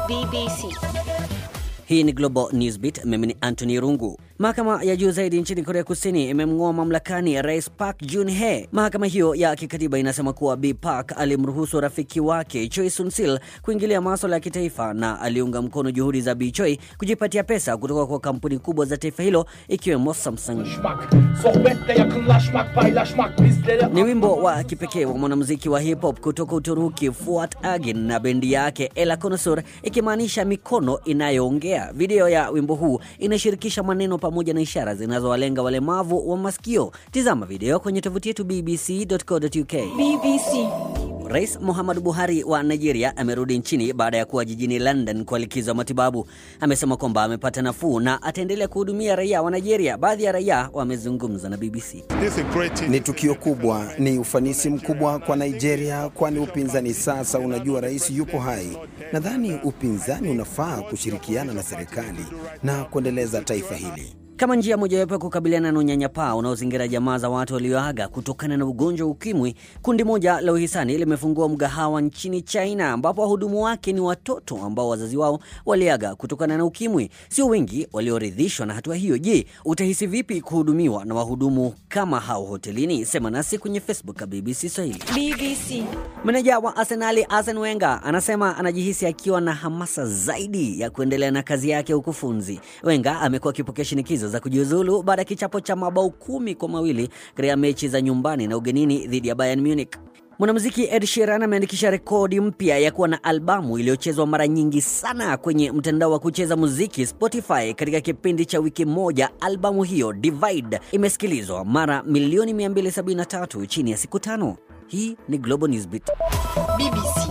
BBC. Hii ni Global Newsbeat. Mimi ni Anthony Rungu. Mahakama ya juu zaidi nchini Korea Kusini imemng'oa mamlakani Rais Park Geun-hye. Mahakama hiyo ya kikatiba inasema kuwa Bi Park alimruhusu rafiki wake Choi Soon-sil kuingilia maswala ya kitaifa na aliunga mkono juhudi za Bi Choi kujipatia pesa kutoka kwa kampuni kubwa za taifa hilo ikiwemo Samsung. Konuşmak, sohbette yakınlaşmak, paylaşmak bizleri Ni wimbo wa kipekee wa mwanamuziki wa hip hop kutoka Uturuki Fuat Agin na bendi yake Ela Connoisseur, ikimaanisha mikono inayoongea. Video ya wimbo huu inashirikisha maneno pamoja na ishara zinazowalenga walemavu wa masikio. Tizama video kwenye tovuti yetu bbc.co.uk. BBC. Rais Muhammadu Buhari wa Nigeria amerudi nchini baada ya kuwa jijini London kwa likizo ya matibabu. Amesema kwamba amepata nafuu na ataendelea kuhudumia raia wa Nigeria. Baadhi ya raia wamezungumza na BBC. This is a great thing. Ni tukio kubwa, ni ufanisi mkubwa kwa Nigeria, kwani upinzani sasa unajua rais yuko hai. Nadhani upinzani unafaa kushirikiana na serikali na kuendeleza taifa hili. Kama njia mojawapo ya kukabiliana na unyanyapaa unaozingira jamaa za watu walioaga kutokana na ugonjwa wa ukimwi, kundi moja la uhisani limefungua mgahawa nchini China ambapo wahudumu wake ni watoto ambao wazazi wao waliaga kutokana na ukimwi. Sio wengi walioridhishwa na hatua hiyo. Je, utahisi vipi kuhudumiwa na wahudumu kama hao hotelini? Sema nasi kwenye Facebook ya BBC Swahili. BBC. Meneja wa Arsenali Arsene Wenger anasema anajihisi akiwa na hamasa zaidi ya kuendelea na kazi yake ya ukufunzi. Wenger amekuwa akipokea shinikizo za kujiuzulu baada ya kichapo cha mabao kumi kwa mawili katika mechi za nyumbani na ugenini dhidi ya Bayern Munich. Mwanamuziki Ed Sheeran ameandikisha rekodi mpya ya kuwa na albamu iliyochezwa mara nyingi sana kwenye mtandao wa kucheza muziki Spotify katika kipindi cha wiki moja. Albamu hiyo Divide imesikilizwa mara milioni 273 chini ya siku tano. Hii ni Global Newsbeat. BBC.